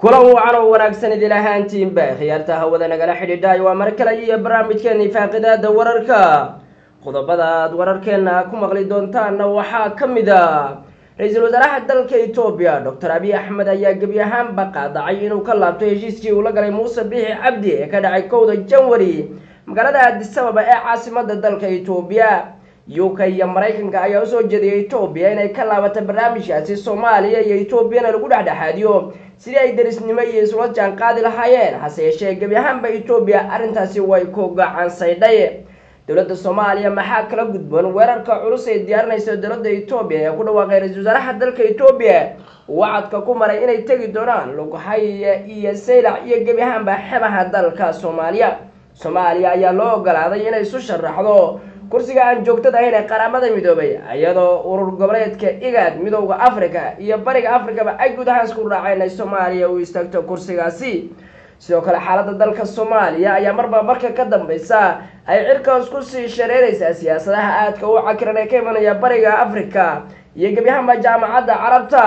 kulan wacan oo wanaagsan idil ahaantiinba khiyaarta hawada nagala xidhiidhaay waa mar kale iyo barnaamijkeeni faaqidaada wararka qodobada aad wararkeena ku maqli doontaanna waxaa ka mid a ra-iisul wasaaraha dalka etoobiya doctor abiy axmed ayaa gebi ahaanba qaadacay inuu ka laabto heshiiskii uu la galay muuse biixi cabdi ee ka dhacay kowda janwari magaalada aadisababa ee caasimada dalka etoobiya u k iyo maraykanka ayaa usoo jeediyay etoobiya inay ka laabato barnaamijkaasi soomaaliya iyo etoobiyana lagu dhexdhexaadiyo sidii ay derisnimo iyo isula jaan qaadi lahaayeen hase yeeshee gebi ahaanba etoobiya arrintaasi way ku gacan saydhay dowladda soomaaliya maxaa kala gudboon weerarka culus ay diyaarinaysa dowladda etoobiya ee ku dhawaaqay ra-isul wasaaraha dalka etoobiya wacadka ku maray inay tegi doonaan lughaya iyo saylac iyo gebi ahaanba xebaha dalka soomaaliya soomaaliya ayaa loo ogolaaday inay isu sharaxdo kursiga aan joogtada ahayn ee qaramada midoobay iyadoo urur goboleedka igaad midooda africa iyo bariga africaba ay guud ahaan isku raaceen inay soomaaliya u istaagto kursigaasi sidoo kale xaaladda dalka soomaaliya ayaa marba marka ka dambeysa ay cirkaas kusii shareereysaa siyaasadaha aadka u cakiran ee ka imanaya bariga africa iyo gebyahanba jaamacadda carabta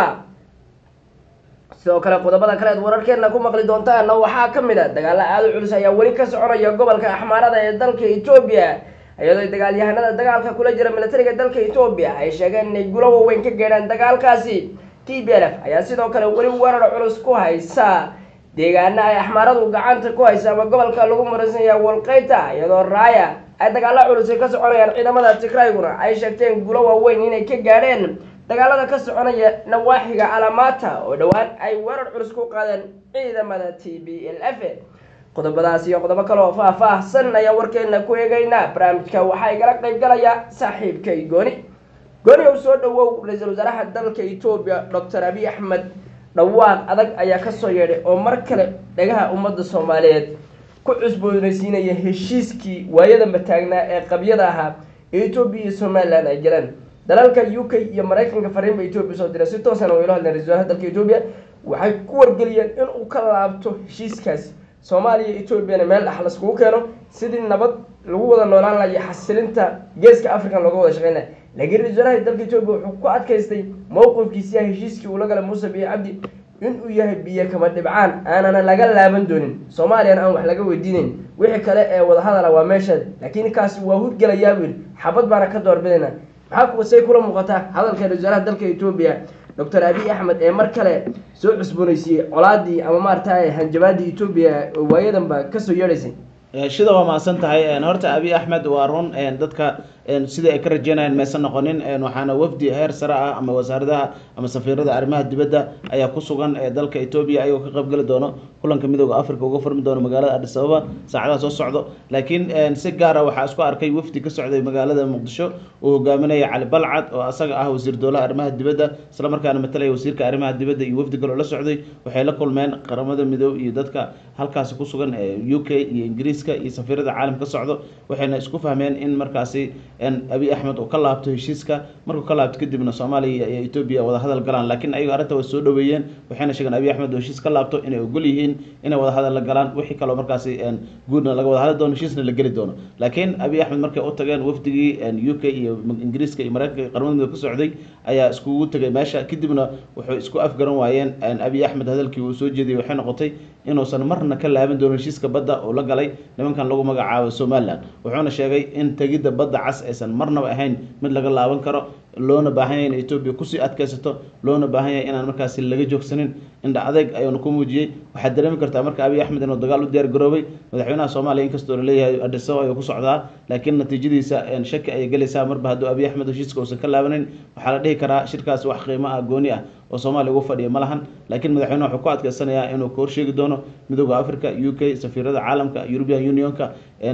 sidoo kale qodobada kale eed wararkeena ku maqli doontaana waxaa ka mid a dagaalo aada u culus ayaa weli ka soconaya gobolka axmaarada ee dalka etoobiya iyadoo dagaalyahanada dagaalka kula jira militariga dalka etoobiya ay sheegeen inay gulo waaweyn ka geedhaan dagaalkaasi t b l f ayaa sidoo kale weli weerar culus ku haysa deegaana ay axmaaradu gacanta ku haysa ama gobolka lagu maraysanya walqeyta iyadoo raaya ay dagaalo culus ay ka soconayaan ciidamada tigrayguna ay sheegteen gulo waaweyn inay ka gaadheen dagaalada ka soconaya nawaaxiga alamaata oo dhowaan ay weerar culus ku qaadeen ciidamada t b l f qodobadaas iyo qodobo kale oo faah-faahsan ayaa warkeena ku eegeynaa barnaamijka waxaa igala qayb galaya saaxiibkay gooni gooni ow soo dhawow ra-iisul wasaaraha dalka etoobiya doctor abiy axmed dhawaaq adag ayaa kasoo yeedhay oo mar kale dhagaha ummadda soomaaliyeed ku cusboonaysiinaya heshiiskii waayadanba taagnaa ee qabyada ahaa ee etoobiya iyo somalilan ay galeen dalalka u k iyo maraykanka fariinba etoobiya soo diray si toosana waylo hadleen ra-isul wasaaraha dalka etoobiya waxay ku wargeliyeen inuu ka laabto heshiiskaasi soomaaliya iyo etoobiyana meel dhex laskugu keeno sidii nabad lagu wada noolaan laha iyo xasilinta geeska african looga wada shaqeyn laha laakiin ra-isul wasaaraha dalka etoobiya wuxuu ku adkaystay mowqifkiisiya heshiiskii uu la galay muuse biyo cabdi inuu yahay biyo kama dhibcaan aanana laga laaban doonin soomaaliyana aan wax laga weydiinayn wixii kale ee wadahadala waa meesheeda laakiin kaasi waa hudgalayaa buu yidhi xabad baana ka doorbidayna maxaa kuwasay kula muuqataa hadalka ra-isul wasaaraha dalka etoobiya doctor abiy axmed ee mar kale soo cusbooneysiiyey colaadii ama maarata hanjabaadii etoobiya waayadanba kasoo yeedhaysay shida waa mahadsan tahay horta abiy axmed waa run dadka sida ay ka rajeynayaan maysan noqonin waxaana wafdi heer sare ah ama wasaaradaha ama safiirada arrimaha dibadda ayaa ku sugan dalka etoobiya ayagoo ka qaybgeli doono kulanka midooda africa uga furmi doono magaalada adis ababa saacadaha soo socdo laakiin si gaara waxaa isku arkay wafdi ka socday magaalada muqdisho uu hogaaminaya cali balcad oo asaga ah wasiir dowlaha arrimaha dibadda isla markaana matalaya wasiirka arrimaha dibadda iyo wafdi kaloo la socday waxay la kulmeen qaramada midoob iyo dadka halkaasi ku sugan u k iyo ingiriiska iyo safiirada caalam ka socdo waxayna isku fahmeen in markaasi abiy axmed uu ka laabto heshiiska markuu ka laabto kadibna soomaaliya iyo etoobiya wada hadal galaan laakiin ayago arrinta way soo dhaweeyeen waxayna sheegeen abiy axmed oo heshiis ka laabto inay ogol yihiin inay wada hadal la galaan wixii kaloo markaasi guudna laga wada hadli doono heshiisna la geli doono laakiin abiy axmed markay u tageen wafdigii u k iyo ingiriiska iyo maraykanka qaramada midoob ka socday ayaa iskugu tegay meesha kadibna wuxuu isku afgaran waayeen abiy axmed hadalkii uu soo jeediyey waxay noqotay inuusan marna ka laaban doonin heshiiska badda oo la galay nimankan lagu magacaabo somalilan wuxuuna sheegay in tegidda badda cas aysan marnaba ahayn mid laga laaban karo loona baahan yahay in etoobiya kusii adkaysato loona baahan yahay inaan markaasi laga joogsanin indha adeyg ayuuna ku muujiyey waxaad dareemi kartaa marka abiy axmed inuu dagaal u diyaar garoobay madaxweynaha soomaaliya inkastoo laleeyahay adhiso ayuu ku socdaa laakiin natiijadiisa shaki ayay gelaysaa marba hadduu abiy axmed heshiiska uusan ka laabanin waxaa la dhihi karaa shirkaas wax qiimo ah gooni ah oo soomaaliya ugu fadhiya ma lahan laakiin madaxweyneha wuxuu ku adkaysanayaa inuu ka horsheegi doono midooda africa u k safiirada caalamka european unionka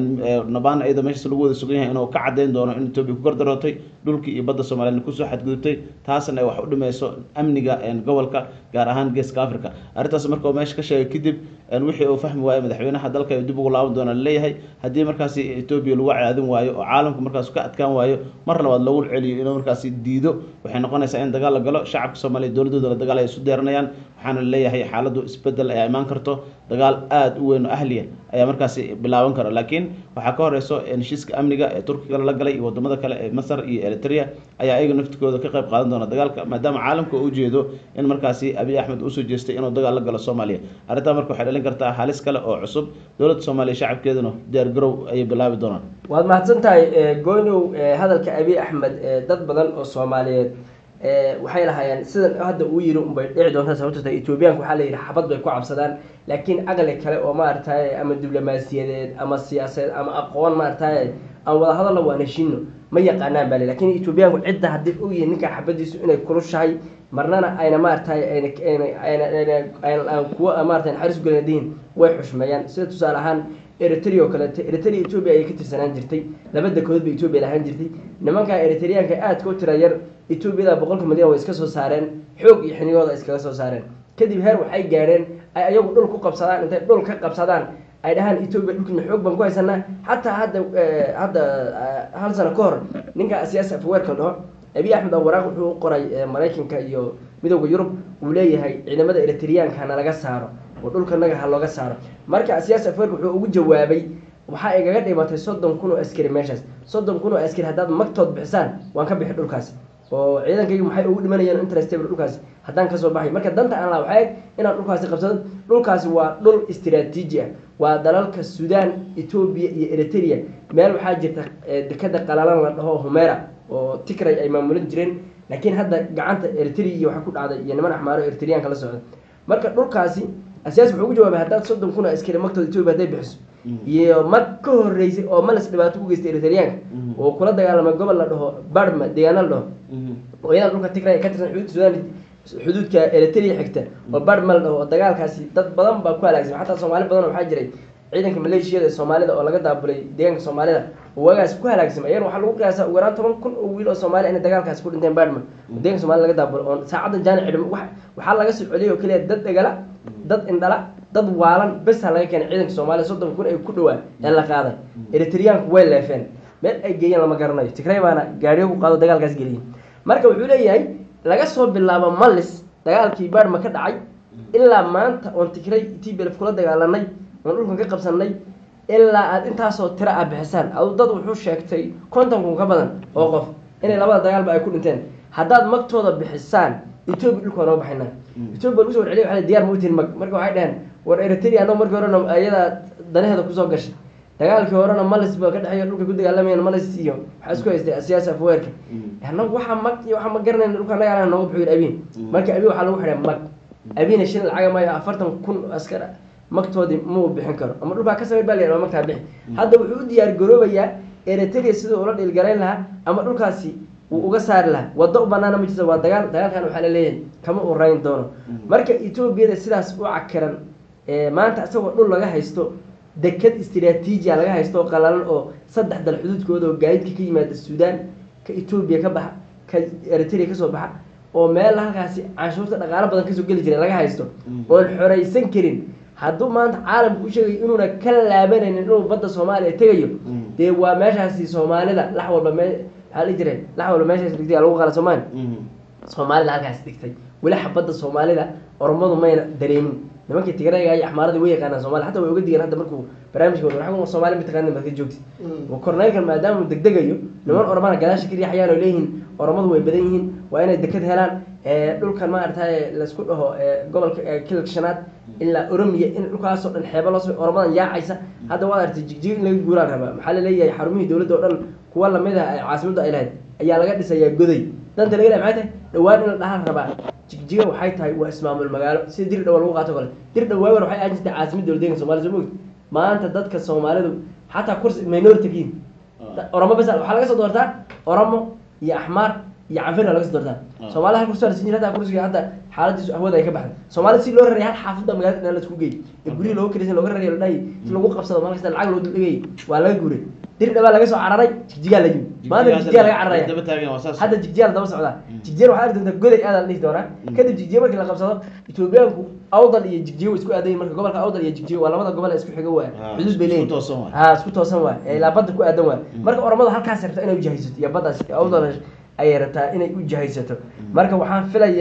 nabaan iyadoo meeshaas lagu wada sugan yahay inuu ka cadeyn doono in etoobiya ku gardarootay dhulkii iyo badda soomaliya kusoo xadgudubtay taasna ay wax u dhimayso amniga gobolka gaar ahaan geeska africa arrintaas marka uu meesha ka sheegay kadib wixii uu fahmi waayo madaxweynaha dalka dib ugu laaban doona laleeyahay haddii markaasi etoobiya lagu caadin waayo oo caalamku markaas ka adkaan waayo mar labaad loogu celiyo inuu markaasi diido waxay noqonaysaa in dagaal la galo shacabka soomaaliya dowladda labadooda la dagaal ay isu deeranayaan waxaana laleeyahay xaaladdu isbedel ayaa imaan karto dagaal aada u weyn oo ahliya ayaa markaasi bilaaban kara laakiin waxaa ka horeyso heshiiska amniga ee turkiga la galay iyo wadamada kale ee masar iyo eritrea ayaa ayaga naftikooda ka qayb qaadan doona dagaalka maadaama caalamka uu ujeedo in markaasi abiy axmed usoo jeestay inuu dagaal la galo soomaaliya arrintaa marka waxay dhalin kartaa halis kale oo cusub dowladda soomaaliya shacabkeeduna diyaar garow ayay bilaabi doonaan waad mahadsan tahay goynow hadalka abiy axmed dad badan oo soomaaliyeed waxay lahaayeen sidan hadda uu yiri unbay dhici doontaa sababto ta ethoobiyaanka waxaa la yidhi xabad bay ku cabsadaan laakiin aqli kale oo maaragtay ama diblomaasiyadeed ama siyaasadeed ama aqoon maaragtay aan wada hadalla waan heshiino ma yaqaanaan baa le lakin ethoobiyaanku cidda haddii og yihin ninkaa xabadiisu inay kulushahay marnana ayna maaragtay ayna kuwa maratay naxariis ugelinadihin way xushmeeyaan sida tusaale ahaan eritrea oo kaleeto eritrea ethoobia ayay ka tirsanaan jirtay laba dekood bay ethoobia lahaan jirtay nimankaa eritreyaanka aadka u tira yar etoobiyada boqolka milyan way iska soo saareen xoog iyo xinigooda iskaga soo saareen kadib heer waxay gaadheen ay ayagu dhul ku qabsadaan intay dhul ka qabsadaan ay dhahaan etoobiya dhulkiina xoog baan ku haysanaa xataa hadda hadda hal sano ka hor ninka siyaasi afweerka dhaho abiy axmed oo waraaq wuxuu u qoray maraykanka iyo midooda yurub uu leeyahay ciidamada eritreyaanka hana laga saaro oo dhulkanaga ha looga saaro marka siyaasi afweerka wuxuu ugu jawaabay waxaa igaga dhimatay soddon kun oo askari meeshaas soddon kun oo askari haddaad magtood bixisaan waan ka bixi dhulkaasi oo ciidankaygu maxay ugu dhimanayeen interestable dhulkaasi haddaan kasoo baxay marka danta aan laha waxay inaan dhulkaasi qabsado dhulkaasi waa dhul istiraatiiji ah waa dalalka sudan etoobiya iyo eritrea meel waxaa jirta dekada qalalan la dhaho humera oo tigray ay maamulin jireen laakiin hadda gacanta eritrea iyo waxa ku dhacday iyo niman axmaaro eritreyaanka la socda marka dhulkaasi asiyaas wuxuu ugu jawaabay haddaad soddon kun oo askari magtooda etoobiya hadday bixiso iyo mag ka horeysay oo malas dhibaato u geystay eritreyaanka oo kula dagaalamay gobol la dhaho barma deegaana la dhaho oo iyada dhulka tigray ka tirsan xuduudka sudan xuduudka eritrea xigta oo barma la dhaho oo dagaalkaasi dad badan baa ku halaagsan xataa soomaali badan waxaa jiray ciidanka maleeshiyada ee soomaalida oo laga daabulay deegaanka soomaalida oo waagaas ku halaagsamay ayana waxaa lagu qiyaasaa ugu yaraan toban kun oo wiil oo soomaali inay dagaalkaasi ku dhinteen barma oo deeganka soomaalida laga daabulo oo saacadda jaani cidhim waxaa laga soo celiyay oo keliya dad dhegala dad indhala dad waalan bes ha laga keenay ciidanka soomaaliya soddon kun ay ku dhawaa ee la qaaday eritreyaanku way leefeen meel ay geeyeen lama garanayo tigray baana gaariyo ku qaado dagaalkaas geliyay marka wuxuu leeyahay laga soo bilaabo malis dagaalkii barma ka dhacay ilaa maanta oon tigray tblf kula dagaalanay oon dhulkan ka qabsanay ilaa aada intaasoo tiro ah bixisaan adu dad wuxuu sheegtay konton kun ka badan oo qof inay labada dagaalba ay ku dhinteen haddaad magtooda bixisaan etoobiya dhulka waa noo baxayna etoobiya lagu so warceliy waa diyar ma utiin mag marka waxay dhaheen war eritrea anoo markii horena ayadaa danaheeda kusoo gashay dagaalkii horena malis ba ka dhexeeyo dhulka ku dagaalamayeen malis iyo waxaa isku haystay siyaasi afweerka anagu waxaa mag iyo waxaa ma garanayna dhulka naga nooga buxu yidhi abiin marka abiin waxaa lagu xidhay mag abiina shilin lacaga maayo afartan kun askar magtoodii mau bixin karo ama dhulkaa ka samay baa la yidhah magtaa bixi hadda wuxuu u diyaar garoobayaa eritrea siduu ula dhiilgarayn lahaa ama dhulkaasi wuu uga saari lahaa waddo u banaana ma jirto waa dagaal dagaalkan waxaa laleeyahay kama uu rayn doono marka etoobiyada sidaas u cakiran maanta isagoo dhul laga haysto deked istiraatiijia laga haysto oo qalalan oo saddex dal xuduudkooda oo gaadiidka ka yimaada suudaan ka etoobiya ka baxa ka eritrea kasoo baxa oo meel halkaasi canshuurta dhaqaalo badan kasoo geli jiray laga haysto oon xoraysan karin hadduu maanta caalamka u sheegayo inuuna ka laabanaynin inuu badda soomaaliya tegayo dee waa meeshaasi soomaalida lax walba me maxaa la jiray lax walba meeshaas dhigtay lagu qala soomaali soomaalida halkaas dhigtay weli xabadda soomaalida oromadu mayna dareemin nimankii tigrayga iyo axmaaradii way yaqaanaan somalia hataa way oga digeen hadda markuu barnaamijka wada somalia mataqanin baad ka joogti korneylkan maadaama uu degdegayo niman oromana gadaasha ka riixayaan oo leeyihiin oromadu way badan yihiin waa inay deked helaan dhulkan maaragtay laisku dhaho gobolka kilka shanaad ilaa oromiya in dhulkaasoo dhan xeeba loo samay oromadan yaacaysa hadda waad artay jigjig in laga guuraan rabaa maxaa laleeyahay xarumihii dowladda oo dhan kuwa lamid ah caasimadda ay lahayd ayaa laga dhisayaa goday danta laga lehay maxay tahay dhawaan in la dhahaan rabaa jigjiga waxay tahay waa ismaamul magaalo sida dir dhawa lagu qaato kale dir dhawaawan waxay ahaan jirtay caasimada dowladdeeganka somalia soo mogti maanta dadka soomaalidu xataa kursi minority kiin oromo bas waxaa laga soo doortaa oromo iyo axmaar iyo canfirna laga soo doortaa soomaalida hal kursi waa la siin jira hadda kursiga hadda xaaladiisu ahwada ay ka baxday soomaalida si loo raraya hal xaafadda magaalada dhan la isku geey ee gurihii looga kelisan looga raraya la dhahay si lagu qabsado maalin kasta lacag loo duldhigayay waa laga guuray dir dhawaa laga soo cararay jigjigaa la yimi maanta jigjigaa laga cararaya hadda jigjigaa la daba socdaa jigjigan waxaa arki doontaa goday aada la dhihi doonaa kadib jigjiga markii la qabsado etoobiyaanku awdal iyo jigjiga way isku aadayin marka gobolka awdal iyo jigjiga waa labada gobol ee isku xiga waaya xuduud bay leeyihin ha isku toosan waay ee ilaa badda ku aadan waay marka oromadu halkaas rabta inay ujahaysato iyo baddaas awdal ayay rabtaa inay u jahaysato marka waxaan filayaa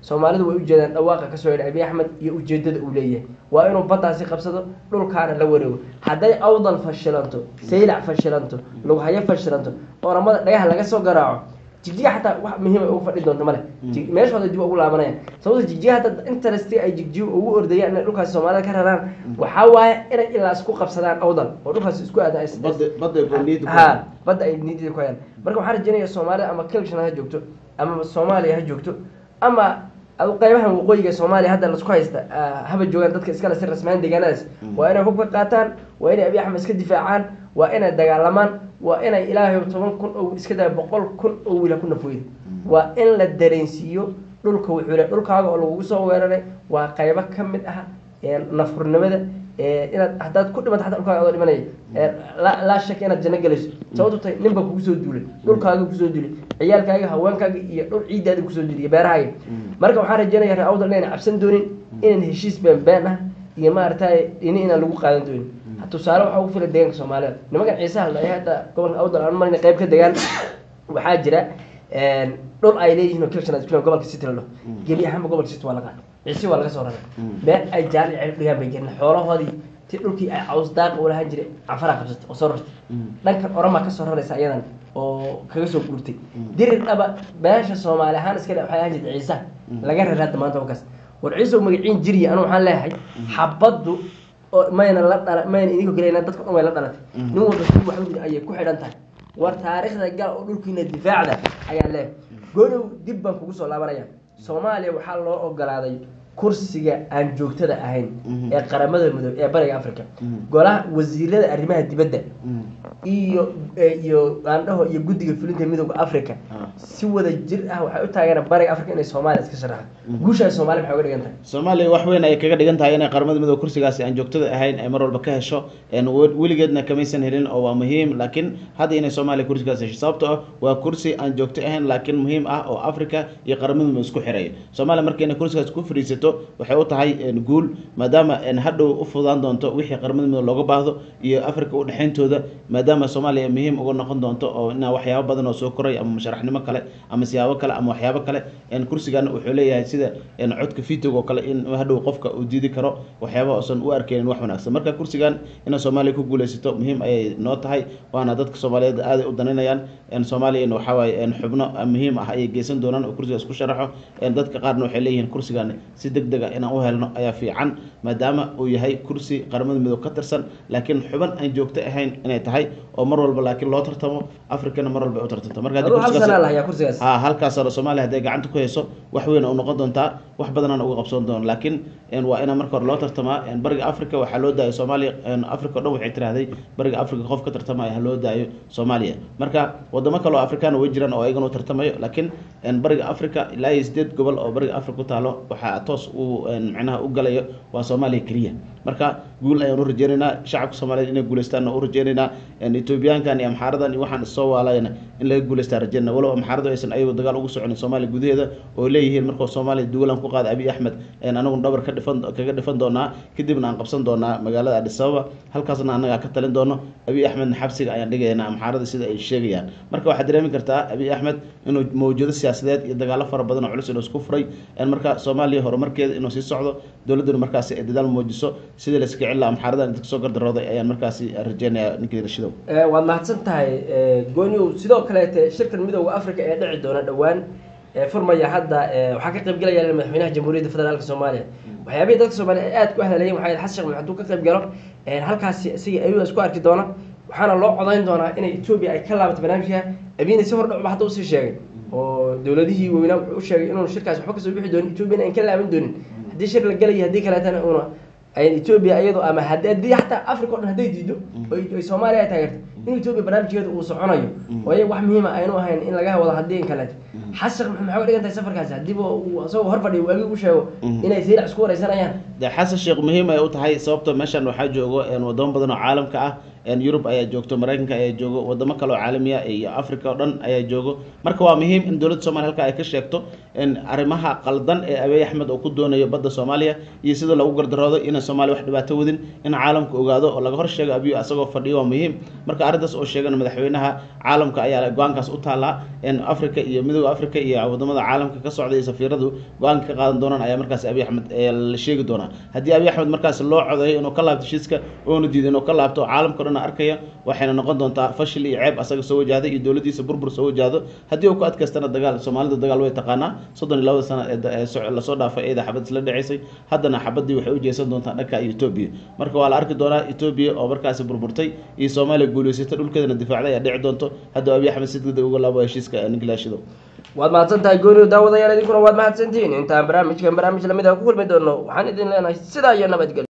soomaalidu way ujeedaan dhawaaqa kasoo yidhi abiy axmed iyo ujeedada uu leeyahay waa inuu baddaasi qabsado dhulkaana la wareego hadday awdal fashilanto saylac fashilanto lughayo fashilanto oramada dhagaha laga soo garaaco jigjiga xataa wax muhiima ugu fadhi doonto male Jig- meeshooda dib ugu laabanayaan sababta jigjiga hadda interesti ay jigjiga ugu ordayaan inay dhulkaasi soomaalida ka raraan waxaa waaye inay ilaa isku qabsadaan awdal oo dhulkaasi isku aada badda badda gooniid ha badda ay niidida ku hayaan marka waxaan rajeynaya soomaalida ama kilshan ha joogto ama soomaaliya ha joogto ama adu qaybahan waqooyiga soomaaliya hadda lasku haysta ah, haba joogaan dadka iskale si rasmaan deegaanadaas waa inay hubka qaataan waa inay abiy axmed iska difaacaan waa inay dagaalamaan waa inay ilaahay toban kun oo iska daa boqol kun oo wiila ku nafooyda waa in la dareensiiyo dhulka wuxuu le dhulkaaga oo lagugu soo weeraray waa qaybo ka mid ah ee nafurnimada ee inaad haddaad ku dhimato xataa dhulkaaga adoo dhimanaya ee laa laa shaka inaad janno gelayso sababtu tahay nin baa kugu soo duulay dhulkaaga kusoo duulay ciyaalkaaga haweenkaaga iyo dhul ciiddaada kusoo duulay iyo beerahaaga marka waxaan rajeynaya reer awdal inayna cabsan doonin inaan heshiis been been ah iyo maaragtay ini inaan lagu qaadan doonin tusaale waxaa ugu filan deegaanka soomaalida nimankan ciisaha la hadda gobolka awdal aan marina qayb ka degaan waxaa jira dhul ay leeyihiin oo kilshan gobolka city la dhaho gebi ahaanba gobolka city waa la qaaday ciisi waa laga soo raray meel ay jaali ceel dhigaan bay jirin xoolahoodii ti dhulkii ay caws daaq u lahaan jiray cafaraa qabsatay oo soo rartay dhankan oramaa kasoo raraysa iyadan oo kaga soo guurtay dirir dhaba meesha soomaali ahaan iska dhe waxay ahaan jirtay ciisaha laga raray hadda maanta wakaas war ciise magaciin jiriya anu waxaan leeyahay xabaddu oo mayna la dhala mayna idinko gelina dadka dhan way la dhalatay nin walba si wax u ayay ku xidhan tahay war taariikhda gal oo dhulkiina difaacda ayaa leeyahay godow dib baan kugu soo laabanaya soomaaliya waxaa loo ogolaaday kursiga aan joogtada ahayn ee qaramada midoob ee bariga africa golaha wasiirada arrimaha dibadda iyo iyo aandhaho iyo guddiga fulinta midooda africa si wada jir ah waxay u taageeraan bariga africa inay soomaaliya iska sharaxdo guushaas soomaaliya maxay uga dhigan tahay soomaaliya wax weyn ay kaga dhigan tahay inay qaramada midoobe kursigaasi aan joogtada ahayn ay mar walba ka hesho een we- weligeedna kamaysan helin oo waa muhiim laakiin hadda inay soomaaliya kursigaas hesho sababto ah waa kursi aan joogto ahayn laakiin muhiim ah oo africa iyo qaramada midoobe isku xiraya soomaaliya marka inay kursigaas ku fariisato waxay u tahay een guul maadaama een hadhow u fudaan doonto wixii qaramada midoobe looga baahdo iyo africa udhexayntooda maadaama soomaaliya muhiim uga noqon doonto oo inaa waxyaabo badan oo soo koray ama musharaxnimo kale ama siyaabo kale ama waxyaabo kale een kursigan wuxuu leeyahay sida een codka fitog oo kale in hadhow qofka uu diidi karo waxyaaba uusan u arkeynin wax wanaagsan marka kursigan inay soomaaliya ku guuleysato muhiim ayay noo tahay waana dadka soomaaliyeed aaday u daninayaan een soomaaliyana waxaa waaye een xubno muhiim ah ayay geysan doonaan oo kursigaas ku sharaxo een dadka qaarna waxay leeyihiin kursigan si deg deg ah inaan u helno ayaa fiican maadaama uu yahay kursi qaramada midoob ka tirsan laakiin xuban aan joogto ahayn inay tahay oo mar walba laakiin loo tartamo africana mar walba ay u tartanto marka haddii aduu hal kursigaas- sanaa lahayaa kursigaas ha halkaas oo soomaaliya hadday gacanta ku hayso wax weyn u noqon doontaa wax badanaan uga qabsoon doona laakiin een waa inaa marka hore loo tartamaa een bariga africa waxaa loo daayo soomaaliya een africa o dhan waxay tiraahday bariga africa qof ka tartamaya ha loo daayo soomaaliya marka wadamo kale oo afrikaan way jiraan oo ayagana u tartamayo laakiin een bariga africa ilaa iyo sideed gobol oo bariga africa ku taalo waxaa toos uu een macnaha u galayo waa soomaaliya keliya marka guul ayaan u rajeynaynaa shacabka soomaaliyeed inay guuleystaan u rajeynaynaa een etoobiyaankan iyo amxaaradan iyo waxaan issoo waalayana in laga guuleystaa rajeynaa walow amxaaradu aysan ayagu dagaal ugu soconin soomaaliya gudaheeda oo leeyihiin markuu soomaaliya duulaan ku qaada abiy axmed een anaguna dhabar ka dhifan kaga dhifan doonaa kadibna aan qabsan doonaa magaalada adis ababa halkaasna annagaa ka talin doono abiy axmedna xabsiga ayaan dhigaynaa amxaarada sida ay sheegayaan marka waxaad dareemi kartaa abiy axmed inuu mawjado siyaasadeed iyo dagaalo fara badan oo culus inuu isku furay een marka soomaaliya horumarkeeda inuu sii socdo dowladduna markaasi ay dadaal muujiso sidii la iska cilla amxaaradan inta kasoo gardarooday ayaan markaasi rajeynayaa ninkii rashidow Eh, waad mahadsan tahay eh, gooniyow sidoo kaleete shirkan midooda africa ee dhici doona dhowaan ee furmaya hadda eh, waxaa ka qayb galaya madaxweynaha jamhuuriyadda federaalka soomaaliya waxyaabihii dadka soomaaliya ay aad ku hadlayeen waxaa yidhi xasan sheekh maxamed hadduu ka qayb galo eh, halkaasi isaga ayuu isku arki doona waxaana loo codayn doonaa inay etoobiya ay ka laabato barnaamijka abiyina si hordhacba hadda usii sheegay oo dowladihii weynaa wuxuu u sheegay inuun shirkaas waxba kasoo bixi doonin etoobiyana aan ka laaban doonin haddii shir la galayo haddii kaleetana una ay etoobiya iyadoo ama had- haddii xataa africa o dhan hadday diido oo ay- ay soomaaliya ay taageerto in etoobiya barnaamijkeeda uu soconayo oo iyaga wax muhiima aynu ahayn in laga wado haddii in kaleeto xasan maxay uga dhigan tahay safarkaasi haddiiba uu isagoo hor fadhiyo waagi u sheego inay saylac isku wareysanayaan de xasan sheekh muhiim ay u tahay sababta meeshan waxaa joogo een wadamo badan oo caalamka ah yurub ayaa joogto maraykanka ayaa joogo wadamo kale oo caalamiya iyo africa oo dhan ayaa joogo marka waa muhiim in dowladda somalia halka ay ka sheegto arrimaha qaldan ee abiy axmed oo ku doonayo badda soomaaliya iyo sida lagu gardaroodo inay soomaaliya wax dhibaato wadin in caalamka ogaado oo laga hor sheego abiy asagoo fadhiyo waa muhiim marka arrintaas oo sheegan madaxweynaha caalamka ayaa go-aankaas u taallaa africa iyo midooda africa iyo wadamada caalamka ka socda iyo safiiradu go-aanka ka qaadan doonaan ayaa markaas abiy axmed la sheegi doonaa haddii abiy axmed markaas loo codeeyo inuu ka laabto heshiiska oona diido inuu ka laabto caalamka o dhan arkaya waxayna noqon doontaa fashil iyo ceeb asaga soo wajahday iyo dowladdiisa burbur soo wajahdo haddii uu ku adkaystana dagaal soomaalida dagaal way taqaanaa soddon iyo labada sano ee lasoo dhaafay eeda xabad isla dhaceysay haddana xabadii waxay u jeesan doontaa dhanka etoobiya marka waa la arki doonaa etoobiya oo markaasi burburtay iyo soomaaliya guuleysatay dhulkeedana difaacday ayaa dhici doonto hadduu abiy axmed si degdeg uga laabo heshiiska ninkilaashido waad mahadsan tahay gooniyo daawadayaal idinkuna waad mahadsantihiin intaan barnaamijkan barnaamij lamid ah ku kulmi doono waxaan idin leenahay sidaa iyo nabadgelyo